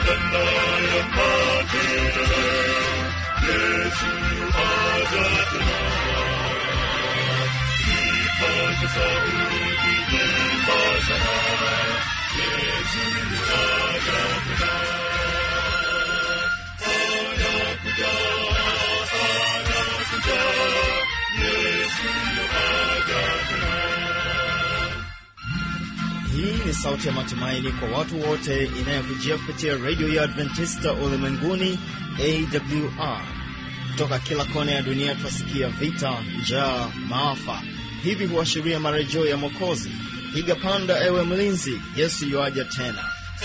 Hii ni sauti ya matumaini kwa watu wote inayokujia kupitia redio ya Adventista ulimwenguni AWR. Kutoka kila kona ya dunia twasikia vita, njaa, maafa. Hivi huashiria marejeo ya Mwokozi. Piga panda, ewe mlinzi, Yesu yuaja tena.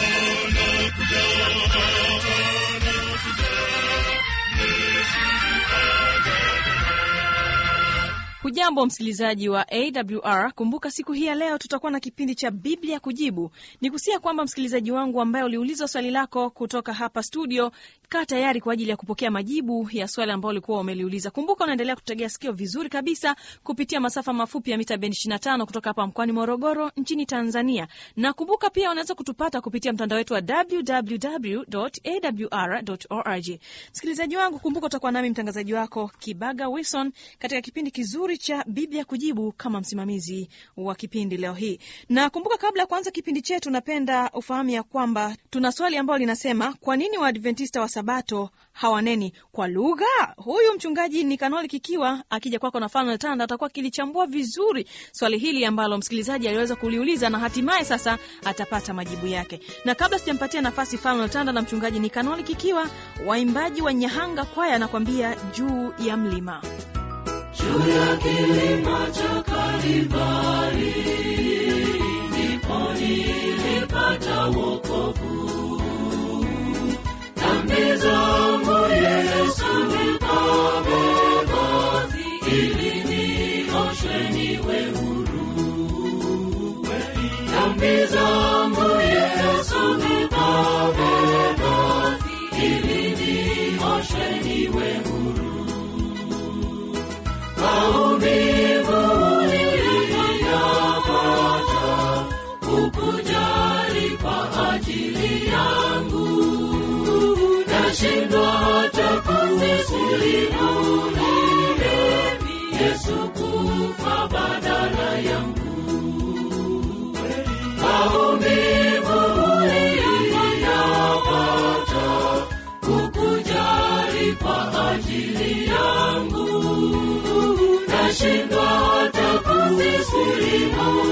Hujambo msikilizaji wa AWR. Kumbuka siku hii ya leo tutakuwa na kipindi cha Biblia Kujibu. Ni kusia kwamba msikilizaji wangu ambaye uliulizwa swali lako kutoka hapa studio, kaa tayari kwa ajili ya kupokea majibu ya swali ambao ulikuwa umeliuliza. Kumbuka unaendelea kutegea sikio vizuri kabisa kupitia masafa mafupi ya mita bendi 25 kutoka hapa mkoani Morogoro nchini Tanzania, na kumbuka pia unaweza kutupata kupitia mtandao wetu wa www.awr.org. Msikilizaji wangu, kumbuka utakuwa nami mtangazaji wako Kibaga Wilson katika kipindi kizuri cha Biblia Kujibu kama msimamizi wa kipindi leo hii. Na kumbuka, kabla ya kuanza kipindi chetu, napenda ufahamu ya kwamba tuna swali ambalo linasema, kwa nini Waadventista wa Sabato hawaneni kwa lugha? Huyu mchungaji ni Kanoli Kikiwa akija kwako na Fanuel Tanda atakuwa akilichambua vizuri swali hili ambalo msikilizaji aliweza kuliuliza na hatimaye sasa atapata majibu yake. Na kabla sijampatia nafasi Fanuel Tanda na mchungaji ni Kanoli Kikiwa, waimbaji wa Nyahanga kwaya anakwambia juu ya mlima juu ya kilima cha Kalvari ndipo nilipata wokovu. Dhambi zangu Yesu nikabeba, ili nioshwe niwe huru. Dhambi zangu Yesu nikabeba, ili nioshwe niwe huru. Maumivu niliyapata, hukujali kwa ajili yangu. Nashindwa hata kuvisilimu Yesu kufa badala yangu. Maumivu niliyapata, hukujali kwa ajili yangu nashindwa hata kuvisilimu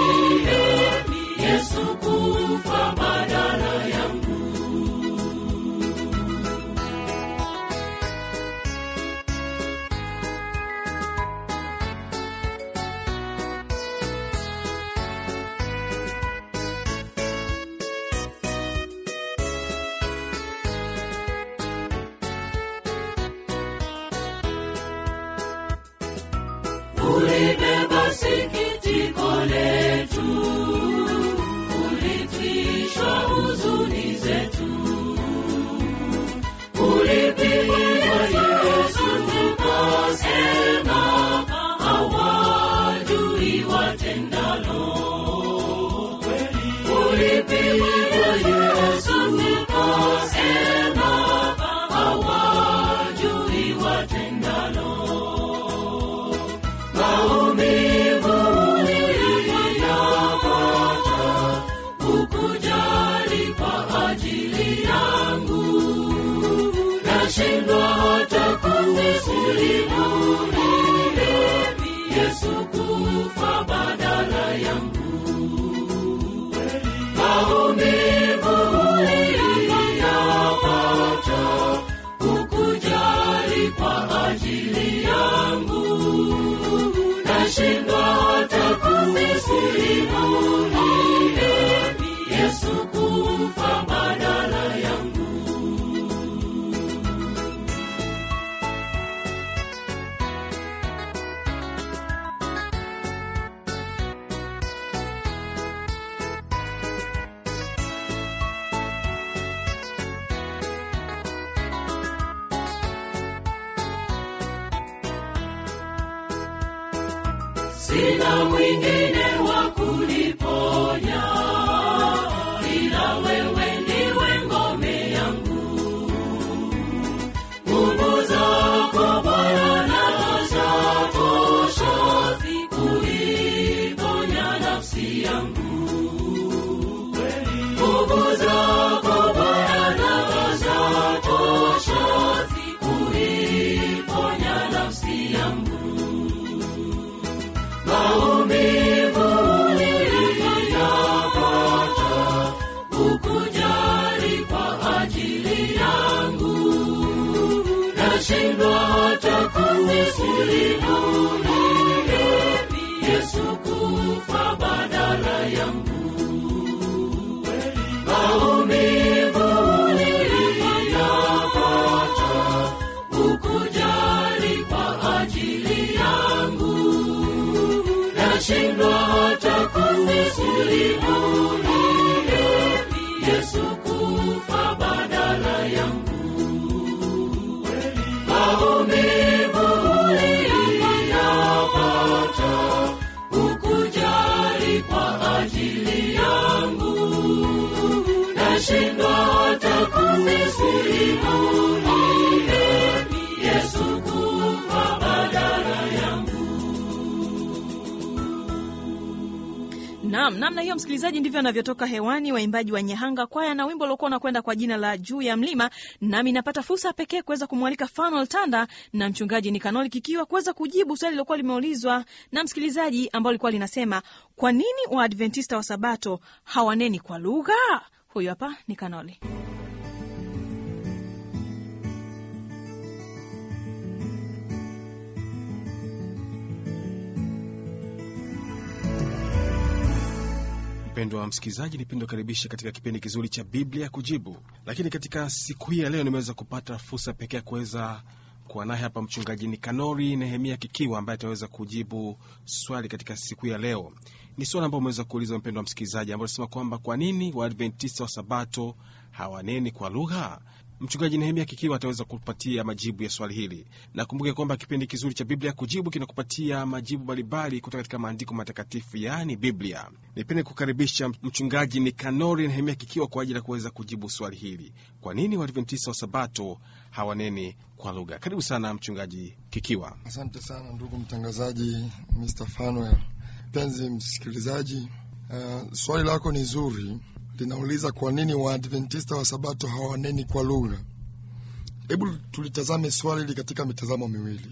Yesu kufa badala yangu. ulibeba sikitiko letu, ulitwishwa huzuni zetu, ulipigwa Yesu tukasema, hawajui watendalo. Ulipigwa Yesu tukasema, hawajui watendalo maumivu niliyapata, hukujali kwa ajili yangu. Nashindwa hata kuvisilimu Yesu kufa badala yangu. Maumivu niliyapata, hukujali kwa ajili yangu nashindwa hata kuvisilimu Yesu kufa badala yangu. sina mwingine wa kuniponya ila wewe ndiwe ngome kusimulia Yesu kufa badala yangu. Maumivu uliyapata, hukujali kwa ajili yangu. Nashindwa hata kusimulia Yesu kufa badala yangu. Maumivu uliyapata, hukujali kwa ajili yangu. Nashindwa hata kusimulia Yesu kufa badala yangu. Naam, namna hiyo msikilizaji, ndivyo anavyotoka hewani waimbaji wa Nyahanga kwaya na wimbo uliokuwa unakwenda kwa jina la juu ya mlima. Nami napata fursa pekee kuweza kumwalika Fanuel Tanda na mchungaji Nikanoli Kikiwa kuweza kujibu swali lilokuwa limeulizwa na msikilizaji ambao likuwa linasema kwa nini Waadventista wa Sabato hawaneni kwa lugha? Huyu hapa Nikanoli. Mpendwa msikilizaji, nipende kukaribisha katika kipindi kizuri cha Biblia Kujibu. Lakini katika siku hii ya leo nimeweza kupata fursa pekee ya kuweza kuwa naye hapa mchungaji Nikanori Nehemia Kikiwa ambaye ataweza kujibu swali katika siku hii ya leo. Ni swali ambao umeweza kuuliza mpendwa msikilizaji, ambao nasema kwamba kwa nini Waadventista wa Sabato hawaneni kwa lugha? Mchungaji Nehemia Kikiwa ataweza kupatia majibu ya swali hili. Nakumbuke kwamba kipindi kizuri cha Biblia Kujibu kinakupatia majibu mbalimbali kutoka katika maandiko matakatifu, yaani Biblia. Nipende kukaribisha mchungaji Nikanori Nehemia Kikiwa kwa ajili ya kuweza kujibu swali hili, kwa nini Waadventista wa Sabato hawaneni kwa lugha? Karibu sana mchungaji Kikiwa. Asante sana ndugu mtangazaji Mr. Fanuel. Mpenzi msikilizaji, uh, swali lako ni zuri, linauliza kwa nini Waadventista wa Sabato hawaneni kwa lugha. Hebu tulitazame swali hili katika mitazamo miwili.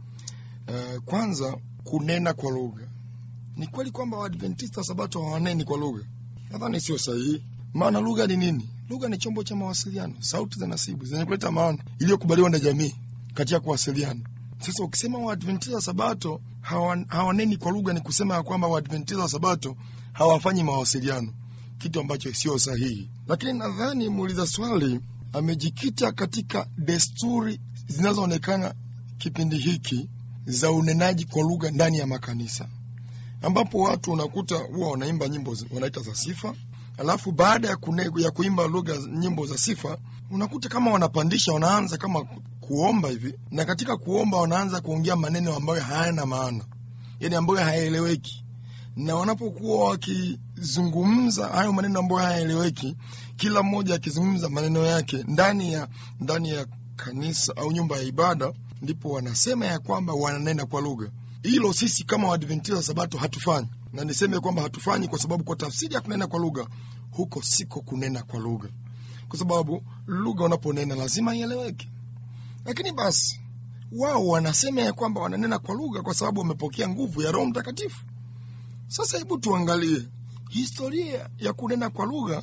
Uh, kwanza, kunena kwa lugha. Ni kweli kwamba Waadventista wa Sabato hawaneni kwa lugha? Nadhani sio sahihi. Maana lugha ni nini? Lugha ni chombo cha mawasiliano, sauti za nasibu zenye kuleta maana iliyokubaliwa na jamii katika kuwasiliana. Sasa ukisema Waadventista wa Sabato hawa- hawaneni kwa lugha, ni kusema ya kwamba Waadventista wa Sabato hawafanyi mawasiliano, kitu ambacho sio sahihi. Lakini nadhani muuliza swali amejikita katika desturi zinazoonekana kipindi hiki za unenaji kwa lugha ndani ya makanisa, ambapo watu unakuta huwa wanaimba nyimbo zi- wanaita za sifa, alafu baada ya, kune, ya kuimba lugha nyimbo za sifa unakuta kama wanapandisha, wanaanza kama ku- kuomba hivi, na katika kuomba wanaanza kuongea maneno ambayo hayana maana, yani ambayo hayaeleweki, na wanapokuwa wakizungumza hayo maneno ambayo hayaeleweki, kila mmoja akizungumza maneno yake ndani ya ndani ya kanisa au nyumba ya ibada, ndipo wanasema ya kwamba wananena kwa lugha. Hilo sisi kama Waadventista wa Sabato hatufanyi, na niseme kwamba hatufanyi kwa sababu kwa tafsiri ya kunena kwa lugha, huko siko kunena kwa lugha, kwa sababu lugha unaponena lazima ieleweke. Lakini basi wao wanasema ya kwamba wananena kwa lugha kwa sababu wamepokea nguvu ya Roho Mtakatifu. Sasa hebu tuangalie historia ya kunena kwa lugha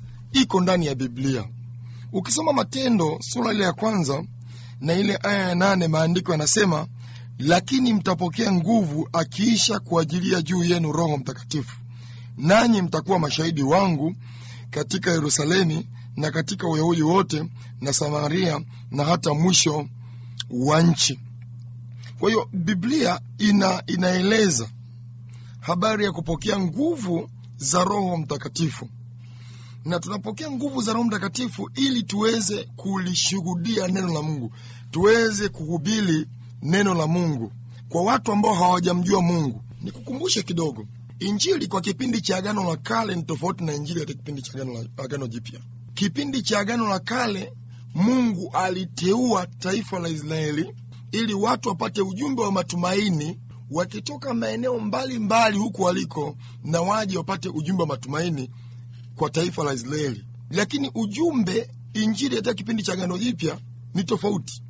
iko ndani ya Biblia. Ukisoma Matendo sura ile ya kwanza na ile aya ya nane, maandiko yanasema lakini mtapokea nguvu akiisha kuajilia juu yenu Roho Mtakatifu, nanyi mtakuwa mashahidi wangu katika Yerusalemi na katika Uyahudi wote na Samaria na hata mwisho wa nchi. Kwa hiyo Biblia ina, inaeleza habari ya kupokea nguvu za Roho Mtakatifu, na tunapokea nguvu za Roho Mtakatifu ili tuweze kulishuhudia neno la Mungu, tuweze kuhubiri neno la Mungu kwa watu ambao hawajamjua Mungu. Nikukumbushe kidogo, Injili kwa kipindi cha Agano la Kale ni tofauti na Injili katika kipindi cha Agano, la, Agano Jipya. Kipindi cha Agano la Kale Mungu aliteua taifa la Israeli ili watu wapate ujumbe wa matumaini wakitoka maeneo mbalimbali huku waliko, na waje wapate ujumbe wa matumaini kwa taifa la Israeli. Lakini ujumbe Injili katika kipindi cha Agano Jipya ni tofauti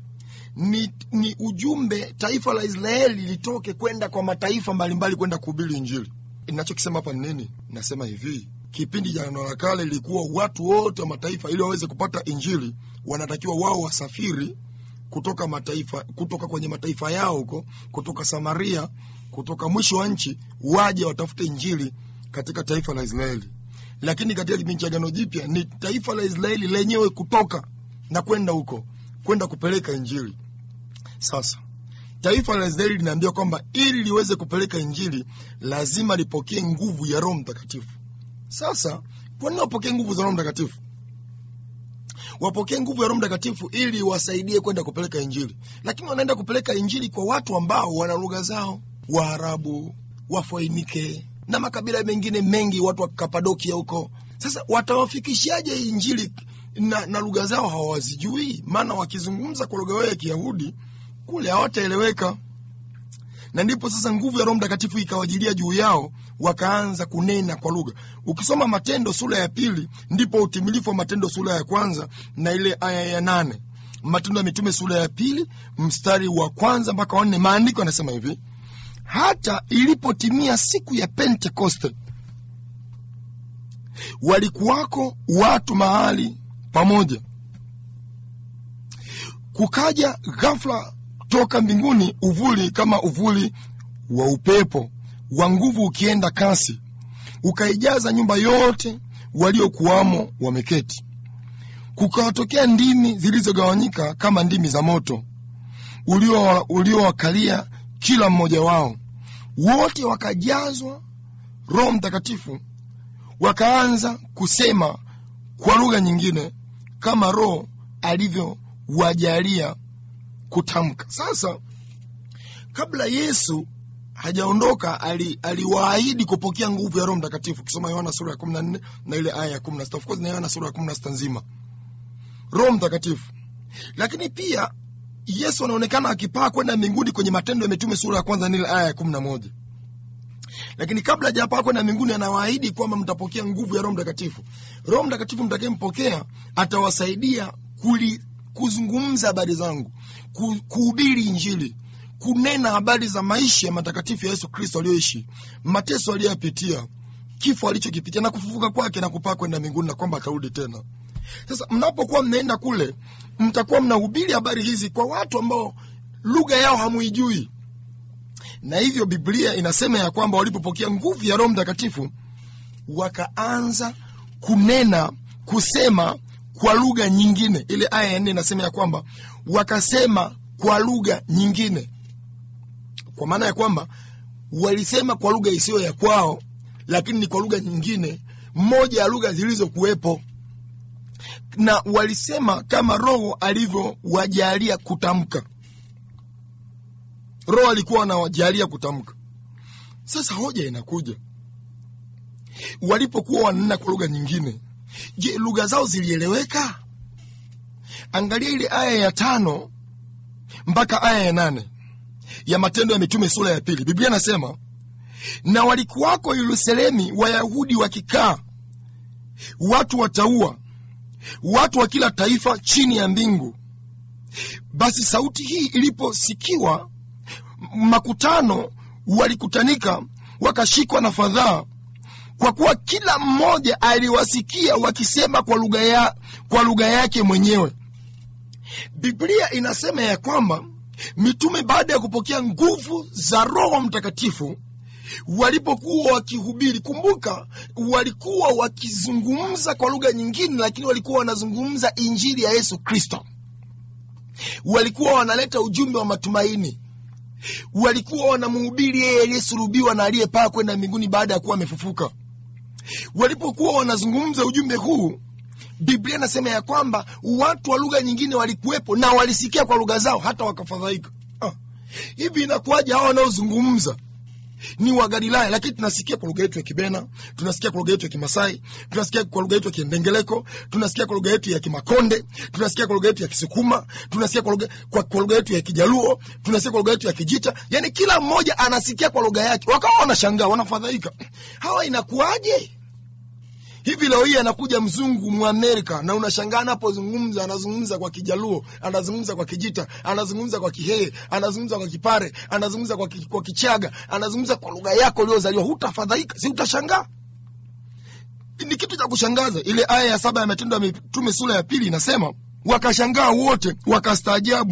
ni, ni ujumbe taifa la Israeli litoke kwenda kwa mataifa mbalimbali kwenda kuhubiri Injili. Ninachokisema hapa ni nini? Nasema hivi, kipindi cha Agano la Kale ilikuwa watu wote wa mataifa ili waweze kupata Injili wanatakiwa wao wasafiri kutoka mataifa kutoka kwenye mataifa yao huko kutoka samaria kutoka mwisho wa nchi waje watafute injili katika taifa la israeli lakini katika kipindi cha agano jipya ni taifa la israeli lenyewe kutoka na kwenda huko kwenda kupeleka injili sasa taifa la israeli linaambiwa kwamba ili liweze kupeleka injili lazima lipokee nguvu ya roho mtakatifu sasa kwa nini wapokee nguvu za roho mtakatifu wapokee nguvu ya roho mtakatifu ili wasaidie kwenda kupeleka injili lakini wanaenda kupeleka injili kwa watu ambao wana lugha zao waarabu wafoinike na makabila mengine mengi watu wa kapadokia huko sasa watawafikishaje injili na, na lugha zao hawazijui maana wakizungumza kwa lugha yao ya kiyahudi kule hawataeleweka na ndipo sasa nguvu ya roho mtakatifu ikawajilia juu yao wakaanza kunena kwa lugha ukisoma matendo sura ya pili ndipo utimilifu wa matendo sura ya kwanza na ile aya ya nane matendo ya mitume sura ya pili mstari wa kwanza mpaka wanne maandiko yanasema hivi hata ilipotimia siku ya pentekoste walikuwako watu mahali pamoja kukaja ghafla toka mbinguni uvuli kama uvuli wa upepo wa nguvu ukienda kasi ukaijaza nyumba yote waliokuwamo wameketi kukawatokea ndimi zilizogawanyika kama ndimi za moto ulio- uliowakalia kila mmoja wao wote wakajazwa roho mtakatifu wakaanza kusema kwa lugha nyingine kama roho alivyowajalia kutamka sasa kabla yesu hajaondoka ali- aliwaahidi kupokea nguvu ya roho mtakatifu ukisoma yohana sura ya kumi na nne na ile aya ya kumi na sita of course na yohana sura ya kumi na sita nzima roho mtakatifu lakini pia yesu anaonekana akipaa kwenda mbinguni kwenye matendo ya mitume sura ya kwanza na ile aya ya kumi na moja lakini kabla hajapaa kwenda mbinguni anawaahidi kwamba mtapokea nguvu ya roho mtakatifu roho mtakatifu mtakayempokea atawasaidia kuli, kuzungumza habari zangu ku, kuhubiri injili kunena habari za maisha ya matakatifu ya yesu kristo aliyoishi mateso aliyoyapitia kifo alichokipitia na kufufuka kwake na kupaa kwenda mbinguni na kwamba atarudi tena sasa mnapokuwa mnaenda kule mtakuwa mnahubiri habari hizi kwa watu ambao lugha yao hamuijui na hivyo biblia inasema ya kwamba walipopokea nguvu ya roho mtakatifu wakaanza kunena kusema kwa lugha nyingine ile aya ya nne inasema ya kwamba wakasema kwa lugha nyingine kwa maana ya kwamba walisema kwa lugha isiyo ya kwao lakini ni kwa lugha nyingine moja ya lugha zilizokuwepo na walisema kama roho alivyowajalia kutamka roho alikuwa anawajalia kutamka sasa hoja inakuja walipokuwa wananena kwa lugha nyingine je lugha zao zilieleweka angalia ile aya ya tano mpaka aya ya nane ya matendo ya mitume sura ya pili biblia inasema na walikuwako yerusalemi wayahudi wakikaa watu wataua watu wa kila taifa chini ya mbingu basi sauti hii iliposikiwa makutano walikutanika wakashikwa na fadhaa kwa kuwa kila mmoja aliwasikia wakisema kwa lugha ya, kwa lugha yake mwenyewe biblia inasema ya kwamba mitume baada ya kupokea nguvu za roho mtakatifu walipokuwa wakihubiri kumbuka walikuwa wakizungumza kwa lugha nyingine lakini walikuwa wanazungumza injili ya yesu kristo walikuwa wanaleta ujumbe wa matumaini walikuwa wanamhubiri yeye aliyesulubiwa na aliyepaa kwenda mbinguni baada ya kuwa amefufuka walipokuwa wanazungumza ujumbe huu biblia inasema ya kwamba watu wa lugha nyingine walikuwepo na walisikia kwa lugha zao hata wakafadhaika ah. hivi inakuwaje hawa wanaozungumza ni wa galilaya lakini tunasikia kwa lugha yetu ya kibena tunasikia kwa lugha yetu ya kimasai tunasikia kwa lugha yetu ya kiendengeleko tunasikia kwa lugha yetu ya kimakonde tunasikia kwa lugha yetu ya kisukuma tunasikia kwa lugha kwa, kwa lugha yetu ya kijaluo tunasikia kwa lugha yetu ya kijita yani kila mmoja anasikia kwa lugha yake wakawa wanashangaa wanafadhaika hawa inakuwaje hivi leo hii anakuja mzungu mwamerika na unashangaa anapozungumza anazungumza kwa kijaluo anazungumza kwa kijita anazungumza kwa kihee anazungumza kwa kipare anazungumza kwa, ki, kwa kichaga anazungumza kwa lugha yako uliozaliwa hutafadhaika si utashangaa ni kitu cha kushangaza ile aya ya saba ya matendo ya mitume sura ya pili inasema wakashangaa wote wakastaajabu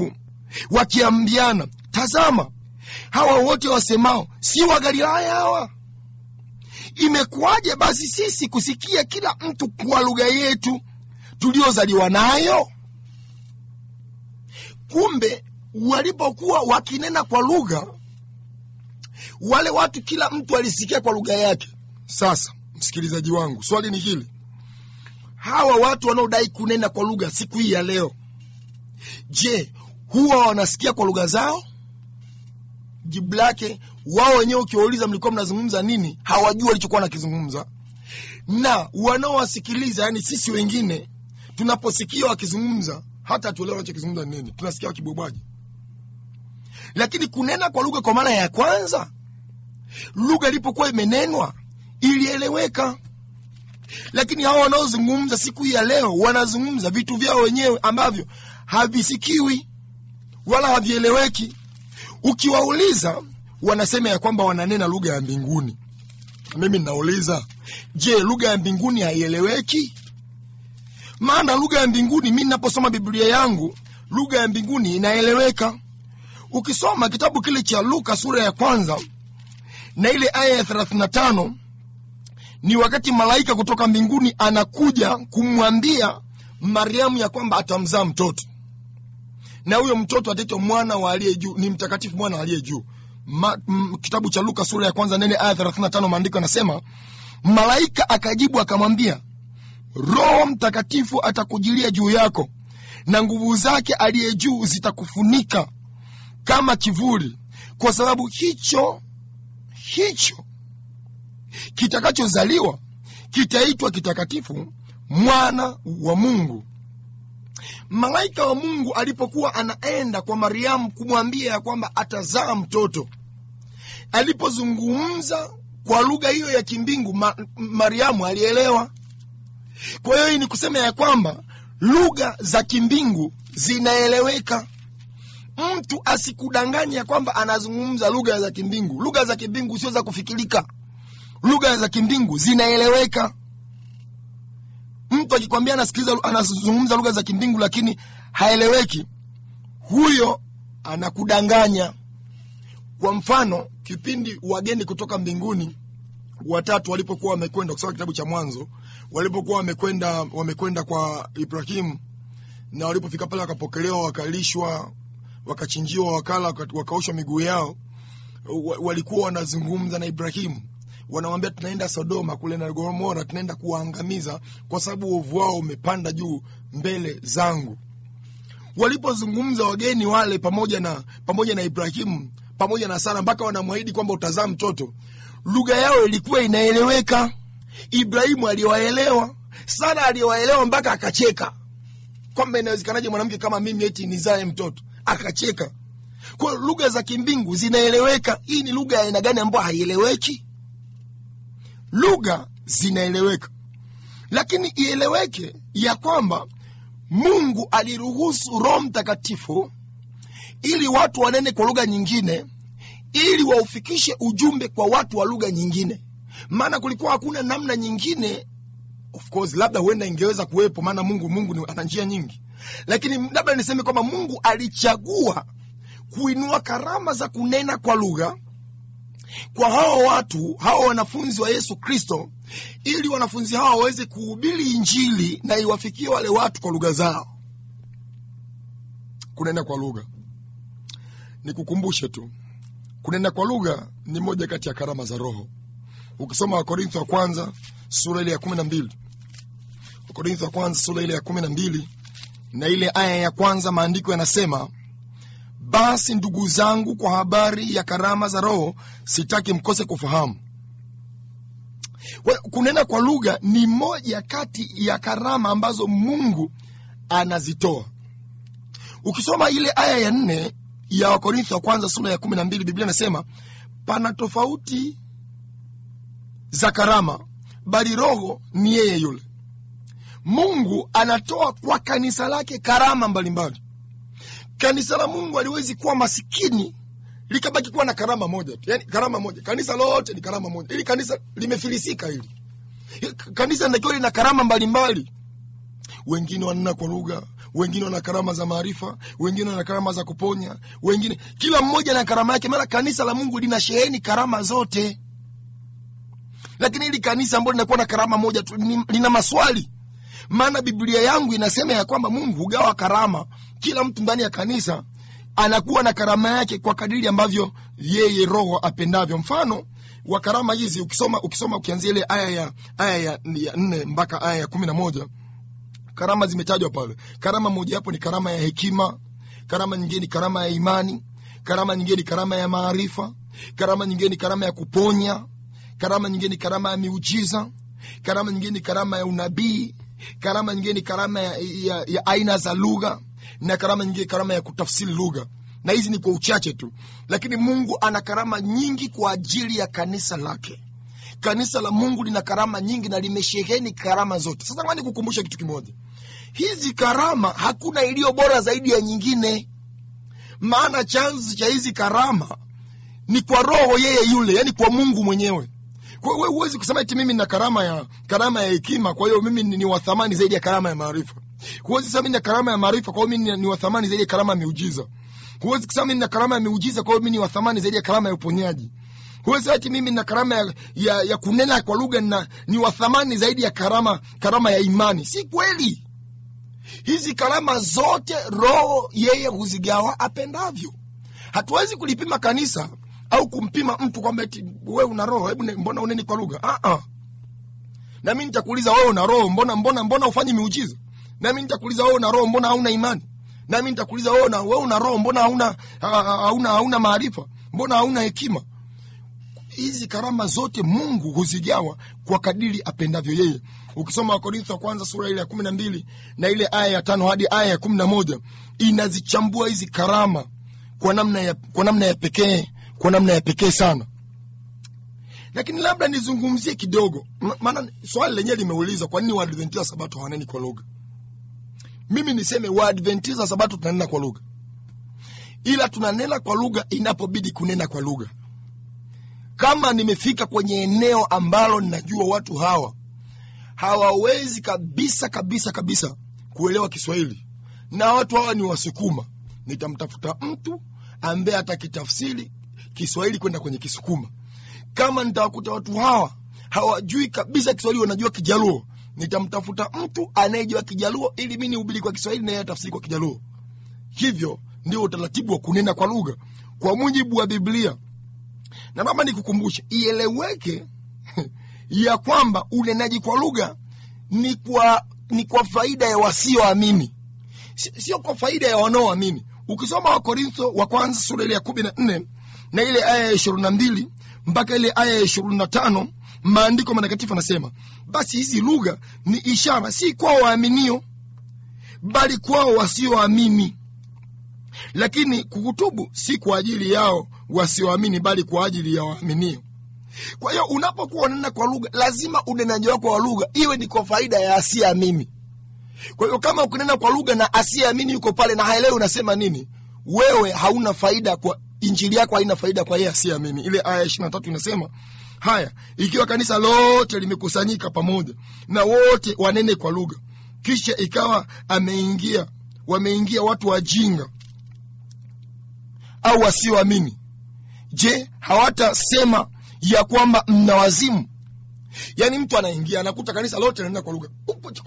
wakiambiana tazama hawa wote wasemao si wa galilaya hawa imekuwaje basi sisi kusikia kila mtu kwa lugha yetu tuliozaliwa nayo kumbe walipokuwa wakinena kwa lugha wale watu kila mtu alisikia kwa lugha yake sasa msikilizaji wangu swali ni hili hawa watu wanaodai kunena kwa lugha siku hii ya leo je huwa wanasikia kwa lugha zao jibu lake wao wenyewe ukiwauliza mlikuwa mnazungumza nini hawajui walichokuwa nakizungumza na wanaowasikiliza yani sisi wengine tunaposikia wakizungumza hata tuelewa wanachokizungumza ni nini tunasikia wakibobwaji lakini kunena kwa lugha kwa mara ya kwanza lugha ilipokuwa imenenwa ilieleweka lakini hawa wanaozungumza siku hii ya leo wanazungumza vitu vyao wenyewe ambavyo havisikiwi wala havieleweki ukiwauliza wanasema ya kwamba wananena lugha ya mbinguni mimi ninauliza je lugha ya mbinguni haieleweki maana lugha ya mbinguni mi ninaposoma biblia yangu lugha ya mbinguni inaeleweka ukisoma kitabu kile cha luka sura ya kwanza na ile aya ya 35 ni wakati malaika kutoka mbinguni anakuja kumwambia mariamu ya kwamba atamzaa mtoto na huyo mtoto ataitwa mwana wa aliye juu ni mtakatifu mwana wa aliye juu Ma, m, kitabu cha luka sura ya kwanza nene aya 35 maandiko yanasema malaika akajibu akamwambia roho mtakatifu atakujilia juu yako na nguvu zake aliye juu zitakufunika kama kivuli kwa sababu hicho hicho kitakachozaliwa kitaitwa kitakatifu mwana wa mungu malaika wa mungu alipokuwa anaenda kwa mariamu kumwambia ya kwamba atazaa mtoto alipozungumza kwa lugha hiyo ya kimbingu ma, mariamu alielewa kwa hiyo hii ni kusema ya kwamba lugha za kimbingu zinaeleweka mtu asikudanganya ya kwamba anazungumza lugha za kimbingu lugha za kimbingu sio za kufikirika lugha za kimbingu zinaeleweka mtu akikwambia anasikiliza anazungumza lugha za kimbingu lakini haeleweki huyo anakudanganya kwa mfano kipindi wageni kutoka mbinguni watatu walipokuwa wamekwenda kusoma kitabu cha mwanzo walipokuwa wamekwenda wamekwenda kwa ibrahimu na walipofika pale wakapokelewa wakalishwa wakachinjiwa wakala wakaoshwa miguu yao walikuwa wanazungumza na ibrahimu wanamwambia tunaenda sodoma kule na gomora tunaenda kuwaangamiza kwa sababu uovu wao umepanda juu mbele zangu walipozungumza wageni wale pamoja na pamoja na ibrahimu pamoja na sara mpaka wanamwahidi kwamba utazaa mtoto lugha yao ilikuwa inaeleweka ibrahimu aliwaelewa sara aliwaelewa mpaka akacheka kwamba inawezekanaje mwanamke kama mimi eti nizae mtoto akacheka kwa lugha za kimbingu zinaeleweka hii ni lugha ya aina gani ambayo haieleweki lugha zinaeleweka lakini ieleweke ya kwamba mungu aliruhusu roho mtakatifu ili watu wanene kwa lugha nyingine ili waufikishe ujumbe kwa watu wa lugha nyingine maana kulikuwa hakuna namna nyingine of course labda huenda ingeweza kuwepo maana mungu mungu ni ana njia nyingi lakini labda niseme kwamba mungu alichagua kuinua karama za kunena kwa lugha kwa hao watu hao wanafunzi wa yesu kristo ili wanafunzi hao waweze kuhubiri injili na iwafikie wale watu kwa lugha zao kunena kwa lugha nikukumbushe tu kunena kwa lugha ni moja kati ya karama za roho ukisoma wakorintho wa kwanza sura ile ya kumi na mbili wakorintho wa kwanza sura ile ya kumi na mbili na ile aya ya kwanza maandiko yanasema basi ndugu zangu kwa habari ya karama za roho sitaki mkose kufahamu kunena kwa lugha ni moja kati ya karama ambazo mungu anazitoa ukisoma ile aya ya nne ya wakorintho wa kwanza sura ya kumi na mbili biblia inasema pana tofauti za karama bali roho ni yeye yule mungu anatoa kwa kanisa lake karama mbalimbali mbali. kanisa la mungu aliwezi kuwa masikini likabaki kuwa na karama moja tu yani karama moja kanisa lote ni karama moja ili kanisa limefilisika hili kanisa linatakiwa lina karama mbalimbali wengine wanena kwa lugha wengine wana karama za maarifa wengine wana karama za kuponya wengine kila mmoja na karama yake maana kanisa la mungu lina sheheni karama zote lakini hili kanisa ambalo linakuwa na karama moja tu ni- lina maswali maana biblia yangu inasema ya kwamba mungu hugawa karama kila mtu ndani ya kanisa anakuwa na karama yake kwa kadiri ambavyo yeye roho apendavyo mfano wa karama hizi ukisoma ukisoma ukianzia ile aya ya aya ya, ya nne mpaka aya ya kumi na moja karama zimetajwa pale karama moja hapo ni karama ya hekima karama nyingine ni karama ya imani karama nyingine ni karama ya maarifa karama nyingine ni karama ya kuponya karama nyingine ni karama ya miujiza karama nyingine ni karama ya unabii karama nyingine ni karama ya, ya, ya aina za lugha na karama nyingine karama ya kutafsiri lugha na hizi ni kwa uchache tu lakini mungu ana karama nyingi kwa ajili ya kanisa lake kanisa la mungu lina karama nyingi na limesheheni karama zote sasa ngani kukumbusha kitu kimoja hizi karama hakuna iliyo bora zaidi ya nyingine maana chanzo cha hizi karama ni kwa roho yeye yule yani kwa mungu mwenyewe kwa hiyo wewe huwezi kusema eti mimi nina karama ya karama ya hekima kwa hiyo mimi ni, ni wa thamani zaidi ya karama ya maarifa huwezi kusema mimi nina karama ya maarifa kwa hiyo mimi ni, ni wa thamani zaidi ya karama ya miujiza huwezi kusema mimi nina karama ya miujiza kwa hiyo mimi ni wa thamani zaidi ya karama ya uponyaji huwezi ati mimi nina karama ya, ya, ya kunena kwa lugha na ni wa thamani zaidi ya karama karama ya imani si kweli hizi karama zote roho yeye huzigawa apendavyo hatuwezi kulipima kanisa au kumpima mtu kwamba eti wewe una roho hebu ne- mbona uneni kwa lugha ah ah na mimi nitakuuliza wewe una roho mbona mbona mbona ufanye miujiza na mimi nitakuuliza wewe una roho mbona hauna imani na mimi nitakuuliza wewe una wewe una roho mbona hauna ha- ha- hauna hauna maarifa mbona hauna hekima hizi karama zote mungu huzigawa kwa kadiri apendavyo yeye ukisoma wakorintho wa kwanza sura ile ya kumi na mbili na ile aya ya tano hadi aya ya kumi na moja inazichambua hizi karama kwa namna ya, kwa namna ya pekee kwa namna ya pekee sana lakini labda nizungumzie kidogo Ma- maana swali lenyewe limeuliza kwa nini waadventista sabato hawaneni kwa lugha mimi niseme waadventista sabato tunanena kwa lugha ila tunanena kwa lugha inapobidi kunena kwa lugha kama nimefika kwenye eneo ambalo ninajua watu hawa hawawezi kabisa kabisa kabisa kuelewa kiswahili na watu hawa ni wasukuma nitamtafuta mtu ambaye atakitafsiri kiswahili kwenda kwenye kisukuma kama nitawakuta watu hawa hawajui kabisa kiswahili wanajua kijaluo nitamtafuta mtu anayejua kijaluo ili mi nihubiri kwa kiswahili na yeye atafsiri kwa kijaluo hivyo ndio utaratibu wa kunena kwa lugha kwa mujibu wa biblia na mama nikukumbushe ieleweke ya kwamba unenaji kwa lugha ni kwa ni kwa faida ya wasioamini Si- sio kwa faida ya wanaoamini ukisoma wakorintho wa kwanza sura ile ya kumi na nne na ile aya ya ishirini na mbili mpaka ile aya ya ishirini na tano maandiko matakatifu anasema basi hizi lugha ni ishara si kwao waaminio bali kwao wasioamini lakini kukutubu si kwa ajili yao wasioamini bali kwa ajili ya waaminio kwa hiyo unapokuwa unanena kwa lugha lazima unenaji wako wa lugha iwe ni kwa faida ya asiyeamini kwa hiyo kama ukinena kwa lugha na asiyeamini yuko pale na haelewi unasema nini wewe hauna faida kwa injili yako haina faida kwa yeye asiyeamini ile aya ishiri na tatu inasema haya ikiwa kanisa lote limekusanyika pamoja na wote wanene kwa lugha kisha ikawa ameingia wameingia watu wajinga au wasioamini je hawatasema ya kwamba mna wazimu yaani mtu anaingia anakuta kanisa lote anaenda kwa lugha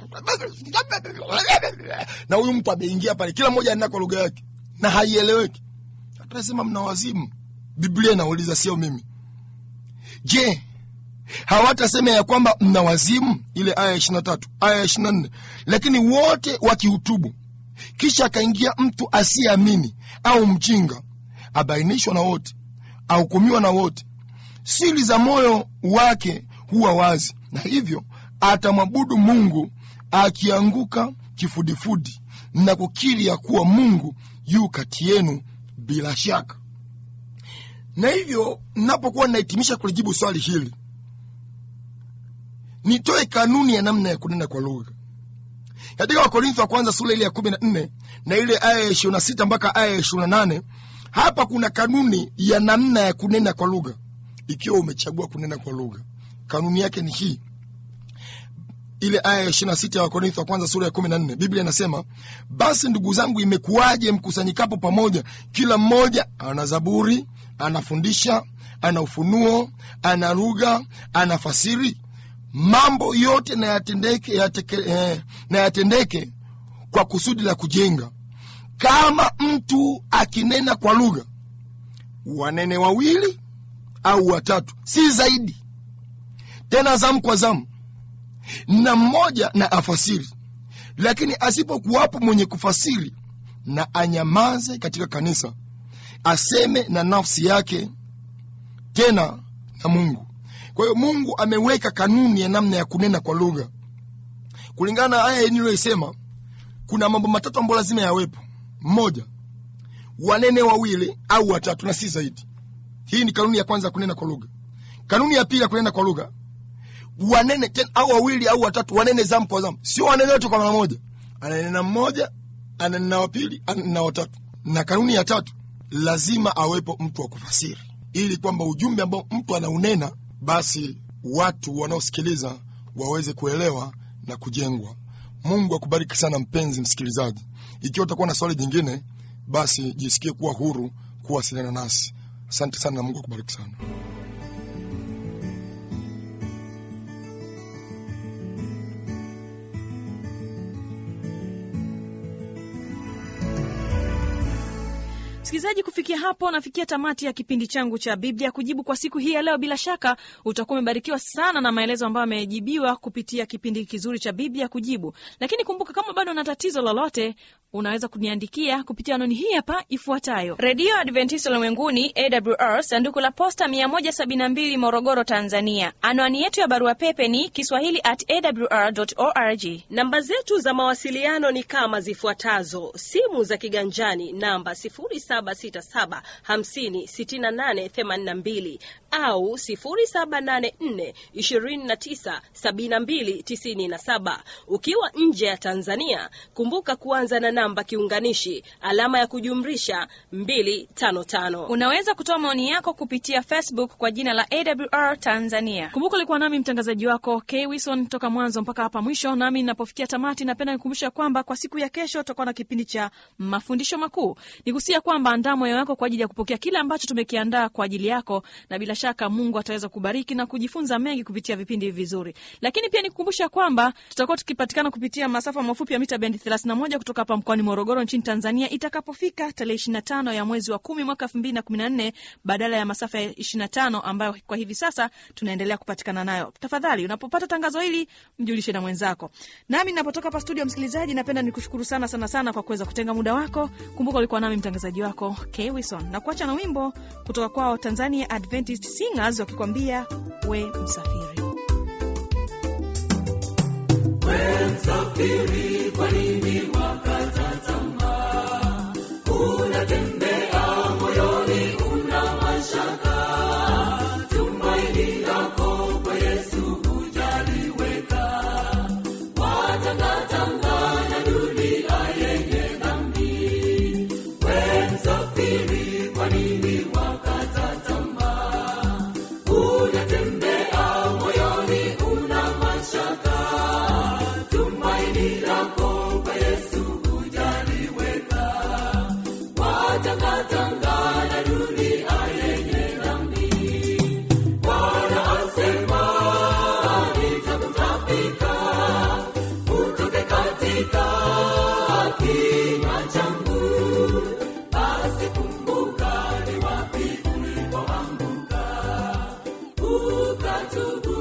na huyu mtu ameingia pale kila mmoja anaenda kwa lugha yake na haieleweki atasema mna wazimu biblia inauliza sio mimi je hawatasema ya kwamba mna wazimu ile aya ya ishiri na tatu aya ya ishiri na nne lakini wote wakihutubu kisha akaingia mtu asiyeamini au mjinga abainishwa na wote ahukumiwa na wote siri za moyo wake huwa wazi na hivyo atamwabudu mungu akianguka kifudifudi na kukiri ya kuwa mungu yu kati yenu bila shaka na hivyo napokuwa nahitimisha kulijibu swali hili nitoe kanuni ya namna ya kunena kwa lugha katika wakorintho wa kwanza sura ile ya kumi na nne na ile aya ya ishirini na sita mpaka aya ya ishirini na nane hapa kuna kanuni ya namna ya kunena kwa lugha ikiwa umechagua kunena kwa lugha kanuni yake ni hii ile aya ya ishirina sita ya wakorintho wa kwanza sura ya kumi na nne biblia inasema basi ndugu zangu imekuwaje mkusanyikapo pamoja kila mmoja ana zaburi anafundisha ana ufunuo ana lugha ana fasiri mambo yote na yatendeke, yateke, eh, na yatendeke kwa kusudi la kujenga kama mtu akinena kwa lugha wanene wawili au watatu si zaidi tena zamu kwa zamu na mmoja na afasiri lakini asipokuwapo mwenye kufasiri na anyamaze katika kanisa aseme na nafsi yake tena na mungu kwa hiyo mungu ameweka kanuni ya namna ya kunena kwa lugha kulingana na aya niliyoisema kuna mambo matatu ambayo lazima yawepo mmoja wanene wawili au watatu na si zaidi hii ni kanuni ya kwanza ya kunena kwa lugha kanuni ya pili ya kunena kwa lugha wanene tena au wawili au watatu wanene zamu kwa zamu sio wanene wote kwa mara moja ananena mmoja ananena wa pili ananena watatu na kanuni ya tatu lazima awepo mtu wa kufasiri ili kwamba ujumbe ambao mtu anaunena basi watu wanaosikiliza waweze kuelewa na kujengwa mungu akubariki sana mpenzi msikilizaji ikiwa utakuwa na swali jingine basi jisikie kuwa huru kuwasiliana nasi asante sana na mungu akubariki sana msikilizaji kufikia hapo nafikia tamati ya kipindi changu cha biblia kujibu kwa siku hii ya leo bila shaka utakuwa umebarikiwa sana na maelezo ambayo amejibiwa kupitia kipindi kizuri cha biblia kujibu lakini kumbuka kama bado una tatizo lolote unaweza kuniandikia kupitia anoni hii hapa ifuatayo redio adventist ulimwenguni awr sanduku la posta 172 morogoro tanzania anwani yetu ya barua pepe ni kiswahili at awr org namba zetu za mawasiliano ni kama zifuatazo simu za kiganjani namba 767 au 784297297 ukiwa nje ya tanzania kumbuka kuanza na namba kiunganishi alama ya kujumrisha 255 unaweza kutoa maoni yako kupitia facebook kwa jina la awr tanzania kumbuka ulikuwa nami mtangazaji wako k wilson toka mwanzo mpaka hapa mwisho nami ninapofikia tamati napenda nikumbusha kwamba kwa siku ya kesho tutakuwa na kipindi cha mafundisho makuu nikusia kwamba andaa moyo wako kwa ajili ya kupokea kile ambacho tumekiandaa kwa ajili yako na bila shaka mungu ataweza kubariki na kujifunza mengi kupitia vipindi hivi vizuri lakini pia nikukumbusha kwamba tutakuwa tukipatikana kupitia masafa mafupi ya mita bendi 31 kutoka hapa mkoani morogoro nchini tanzania itakapofika tarehe 25 ya mwezi wa kumi mwaka 2014 badala ya masafa ya 25 ambayo kwa hivi sasa tunaendelea kupatikana nayo tafadhali unapopata tangazo hili mjulishe na mwenzako nami ninapotoka hapa studio msikilizaji napenda nikushukuru sana sana sana kwa kuweza kutenga muda wako kumbuka ulikuwa nami mtangazaji wako k wilson na kuacha na wimbo kutoka kwao tanzania adventist singers wakikwambia we msafiri Msafiri, kwa nini wakata tamaa? Unatembea moyoni, una mashaka. Tumaini lako kwa Yesu hujaliweka. Watangatanga na dunia yenye dhambi. We msafiri, kwa nini wakata tamaa? Unatembea moyoni, una mashaka tumaini lako kwa Yesu hujaliweka. Watangatanga na dunia yenye dhambi. Bwana asema nitakutapika, utoke katika kinywa changu. Basi kumbuka ni wapi ulipoanguka, ukatubu